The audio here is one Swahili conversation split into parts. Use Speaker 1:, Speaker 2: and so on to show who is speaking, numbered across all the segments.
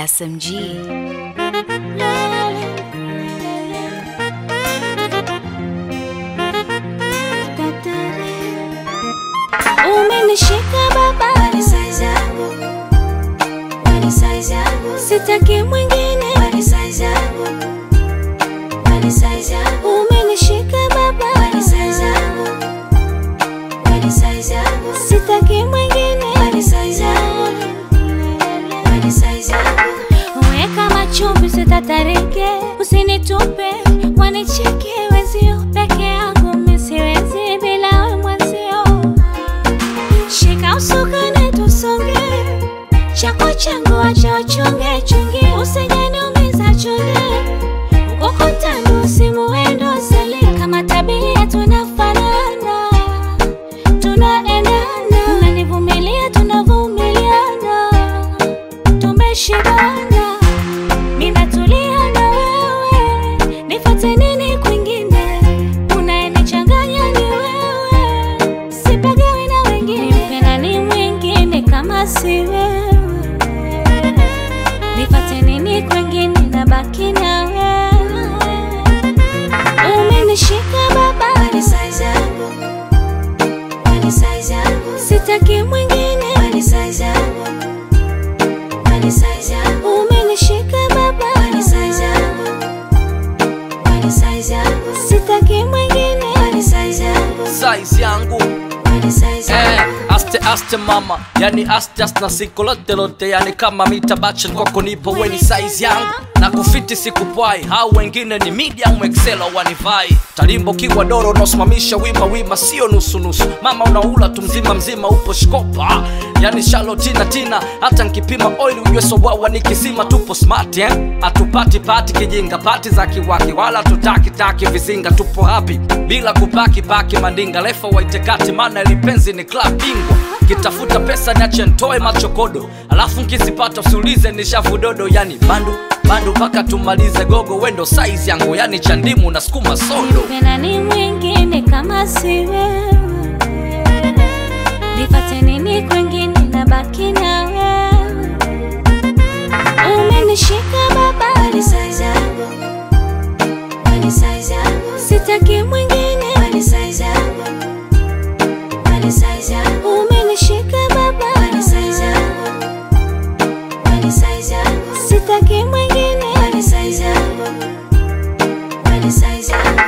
Speaker 1: SMG.
Speaker 2: Umenishika baba, ni size yangu, ni size yangu, sitaki mwingine, ni size yangu, ni size yangu. Umenishika baba, ni size yangu, ni size yangu, sitaki mwingine, ni size yangu, ni size yangu. Weka machumbi, sitatarike, usinitupe, wanicheke wenzio, peke yangu mimi siwezi bila we mwenzio. Shika usukani tusonge, chako changu acha uchunge chunge, usijaniumiza chunge, ukutani usimuendo sali, kama tabia tunafanana, tunaendana, unanivumilia tunavumiliana, tumeshibana, mimi natulia na wewe, nifate nini kwingine, unayenichanganya ni wewe, sipagawi na wengine, nimpenda ni mwingine kama si wewe, nifate nini kwingine, nabaki na wewe, umenishika baba, ni size yangu, ni size yangu, sitaki mwingine, ni size yangu, ni size yangu, umenishika baba, ni size yangu, ni size yangu, sitaki mwingine, ni size yangu,
Speaker 3: size yangu
Speaker 2: ni size
Speaker 3: eh,
Speaker 2: yangu.
Speaker 3: aste aste mama yani aste aste na siku lote lote yani kama mitabacha kwako nipo weni size yangu na kufiti sikupwai hao wengine ni medium excel wanivai talimbo kiwa doro unaosimamisha wima wima sio nusu nusu mama unaula tu mzima mzima upo shkopa yani shalo tina tina hata nkipima oil ujue sowawa nikizima tupo smart eh? atupati pati kijinga pati za kiwaki wala tutaki taki vizinga tupo hapi bila kupaki paki mandinga lefa waitekati maana lipenzi ni club bingwa kitafuta pesa niache ntoe machokodo alafu nkizipata usiulize ni shavudodo yani bandu bandu mpaka tumalize gogo wendo size yangu yani chandimu na sukuma sodo
Speaker 2: Nimpenda ni mwingine kama si wewe, nifate nini kwingine, nabaki na wewe. Umenishika baba, ni size yangu, ni size yangu, sitaki mwingine, ni size yangu, ni size yangu. Umenishika baba, ni size yangu, ni size yangu, sitaki mwingine, ni size yangu, ni size yangu.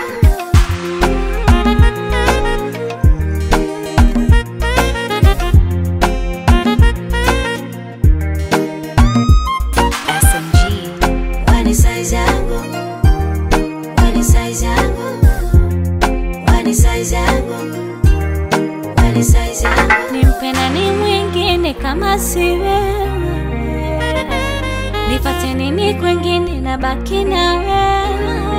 Speaker 1: SMG.
Speaker 2: Wani size yangu, wani size yangu, wani size yangu, wani size yangu. Nimpenda ni mwingine kama si wewe, nifate nini kwingine, nabaki na wewe.